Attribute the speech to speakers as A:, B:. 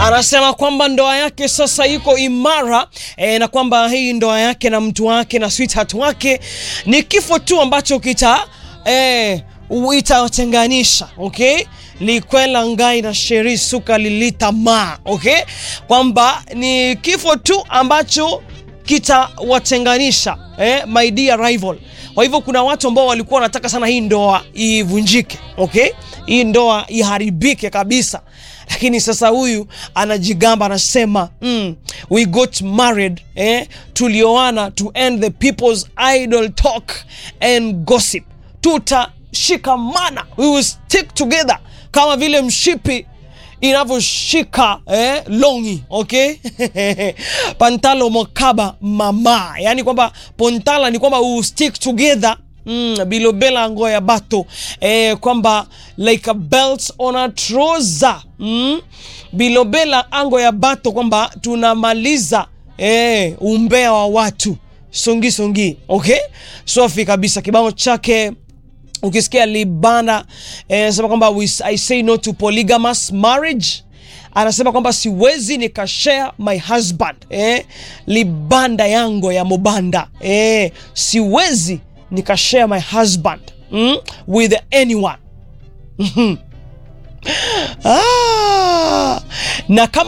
A: anasema kwamba ndoa yake sasa iko imara e, na kwamba hii ndoa yake na mtu wake na sweetheart wake ni kifo tu ambacho kita e, itawatenganisha okay likwela ngai na sheri suka lilita ma okay kwamba ni kifo tu ambacho kitawatenganisha eh, my dear rival kwa hivyo kuna watu ambao walikuwa wanataka sana hii ndoa ivunjike okay hii ndoa iharibike kabisa lakini sasa huyu anajigamba anasema mm, we got married eh, tulioana to end the people's idle talk and gossip tutashikamana we will stick together kama vile mshipi inavyoshika eh, longi okay pantalo mokaba mama yani kwamba pontala ni kwamba we stick together Mm, bilobela ngo ya bato eh, kwamba like a belt on a trouser mm, bilobela ango ya bato kwamba tunamaliza eh, umbea wa watu songi songi okay safi kabisa kibao chake ukisikia libana eh, anasema kwamba we- i say no to polygamous marriage anasema kwamba siwezi nikashare my husband eh, libanda yango ya mobanda eh, siwezi nikashare my husband mm, with anyone ah, na kama